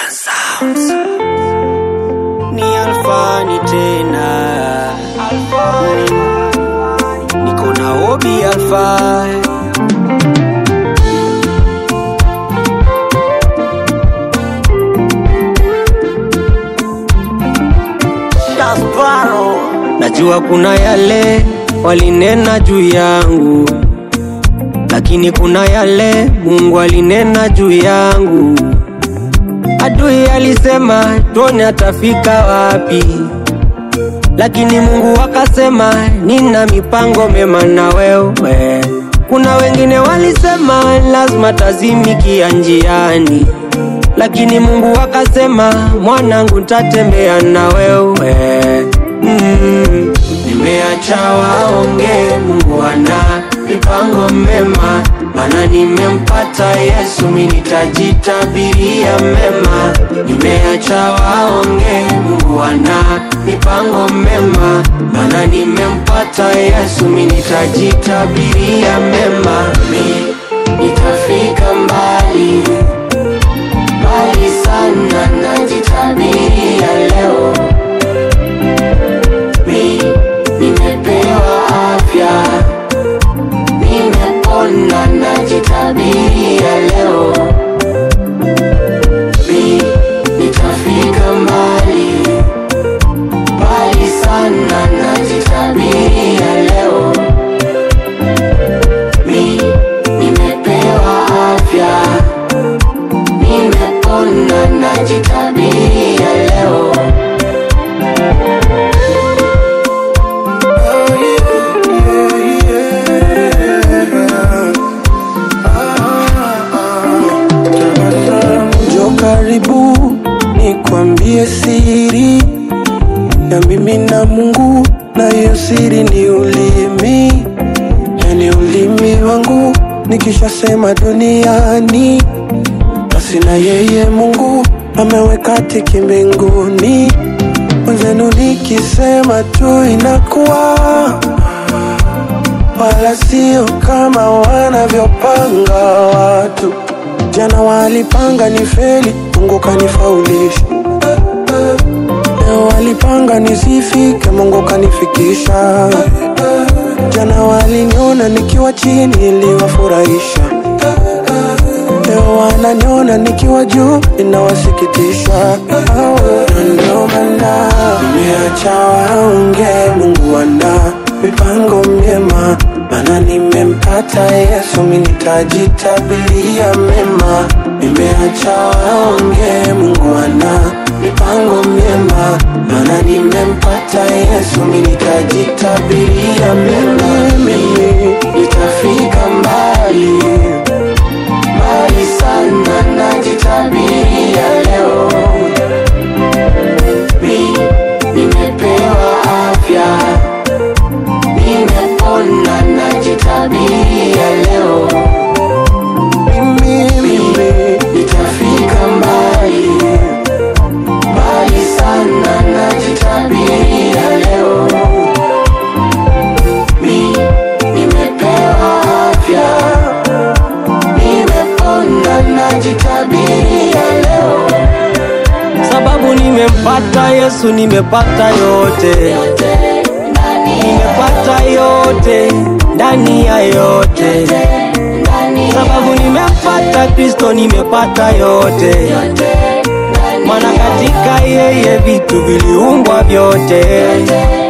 Ni Alfani tena Alfani Niko na Obi Alfani Dasparo Najua kuna yale walinena juu yangu lakini kuna yale Mungu alinena juu yangu. Adui alisema tuone atafika wapi, lakini Mungu akasema nina mipango mema na wewe. Kuna wengine walisema lazima tazimikia njiani, lakini Mungu akasema mwanangu, ntatembea na wewe mm. Nimeacha waonge, Mungu ana mipango mema, maana nimempata Yesu, mimi nitajitabiria mema. Nimeacha waonge, Mungu ana mipango mema, maana nimempata Yesu, mimi nitajitabiria mema. Mimi nitafika mbali mbali sana, najitabiria leo mi nimepewa afya, nimepona, najitabiria leo mi nitafika mbali mbali sana, najitabiria leo mi nimepewa afya, nimepona, najitabiria leo Njoo karibu nikwambie siri ya mimi na Mungu, na hiyo siri ni ulimi, yani ulimi wangu nikishasema duniani, basi na yeye Mungu ameweka tiki mbinguni. Wenzenu nikisema tu inakuwa, wala sio kama wanavyopanga watu. Jana walipanga ni feli, Mungu kanifaulisha. Leo walipanga nisifike, Mungu kanifikisha. Jana waliniona nikiwa chini, iliwafurahisha. Leo wananiona nikiwa juu, inawasikitisha. Ndio maana nimeacha waonge, Mungu ana mipango myema, maana nimempata Yesu, mimi nitajitabiria mema. Nimeacha waonge, Mungu ana mipango myema, maana nimempata Yesu, mimi nitajitabiria mema. Mimi nitafika mbali mbali sana, najitabiria leo. Mi nimepewa afya, nimepona, najitabiria leo. Mimi mimi nitafika mbali mbali sana, najitabiria leo. Mi nimepewa afya nimepona najitabiria leo, sababu nimempata Yesu, nimepata yote, nimepata yote ndani ya yote, sababu nimempata Kristo, nimepata yote, maana katika yeye vitu viliumbwa vyote.